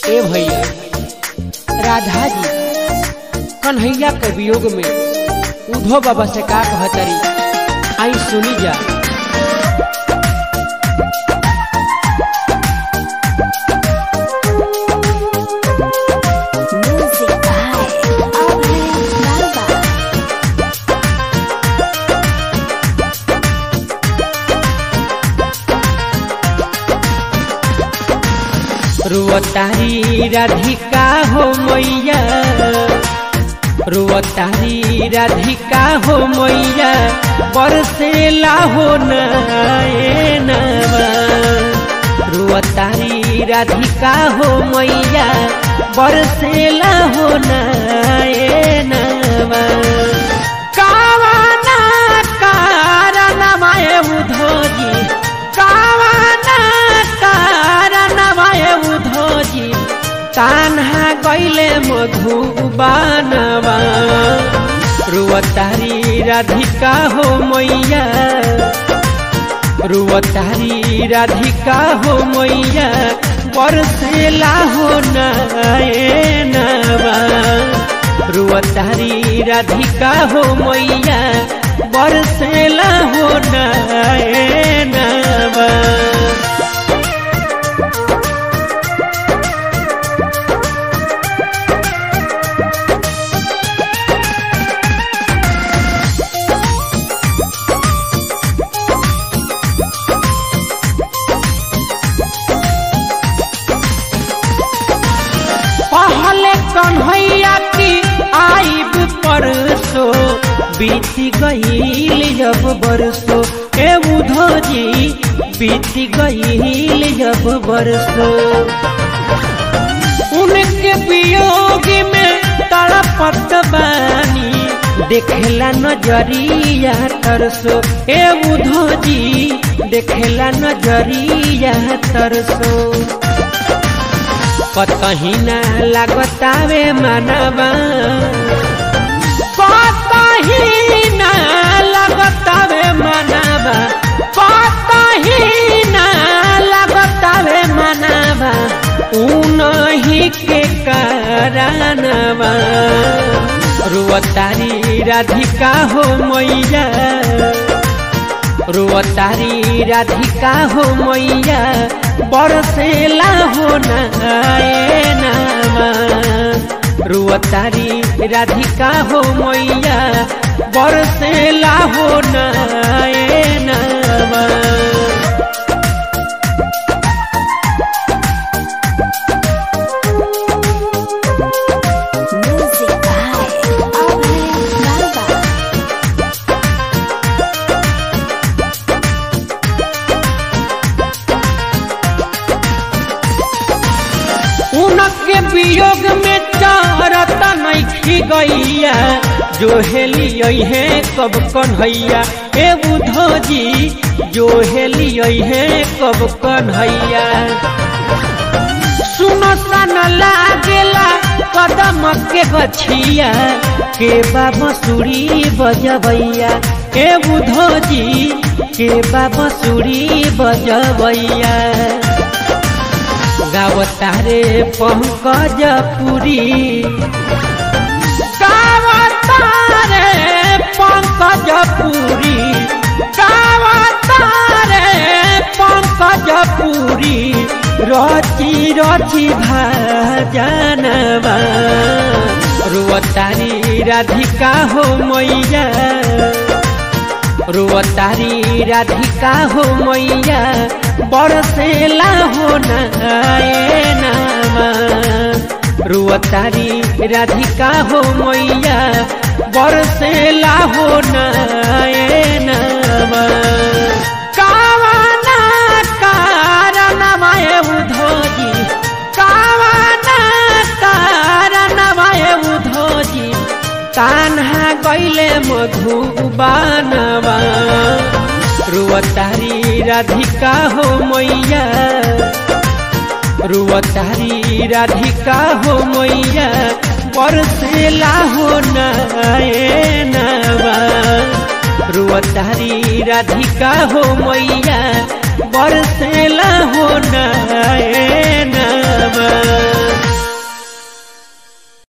ए भैया राधा जी कन्हैया के वियोग में उधो बाबा से का कहतरी आई सुनी जा Music by Abhay Nalba. रुअतारी Radhika हो मैया रुअतारी राधिका हो मैया बरसेला हो नवा रुअतारी राधिका हो मैया बरसेला हो नवा कावाना कारणमाय उधोजी कावाना कारणमाय उधोजी कान्हा गैले मधुबानवा रुवतारी राधिका हो मैया रुवतारी राधिका हो मैया बरसेला हो नवा रुवतारी राधिका हो मैया बरसेला हो नवा पहले कन्हैया की आईब परसो बीत गईल जब बरसो ए उधो जी बीत गईल जब बरसो उनके वियोग में तड़पत बानी देखेला नजरिया तरसो ए उधो जी देखेला नजरिया तरसो कतही ना लागतावे मनवा कतही ना लागतावे मनवा कतही ना लागतावे मनवा उनही के कारणवा रुवतारी राधिका हो मैया रुवतारी राधिका हो मैया बरसेला हो नामा रुवतारी राधिका हो मैया बरसेला हो नामा Music by Abhay Nalba. उनके वियोग में चारता नहीं गैया जो हेली है कब कन्हैया ए बुधो जी जो हेली है कब कन्हैया सुनो सन लागेला कदम के गछिया के बाबा सुरी बजबैया ए बुधो जी के बाबा सुरी बजबैया गावतारे पंकज पुरी गावतारे पंकज पुरी गावतारे पंकज पुरी रची रची भाजनवा रुवतारी राधिका हो मैया रुवतारी राधिका हो मैया बरसेला हो नामा रुवतारी राधिका हो मैया बरसेला हो नामा कावाना कारणमाय उधोजी कावाना कारणमाय उधोजी कान्हा गैले मधुबानवा रुवतारी राधिका हो मैया रुवतारी राधिका हो मैया बरसेला हो नवा रुवतारी राधिका हो मैया बरसेला हो नए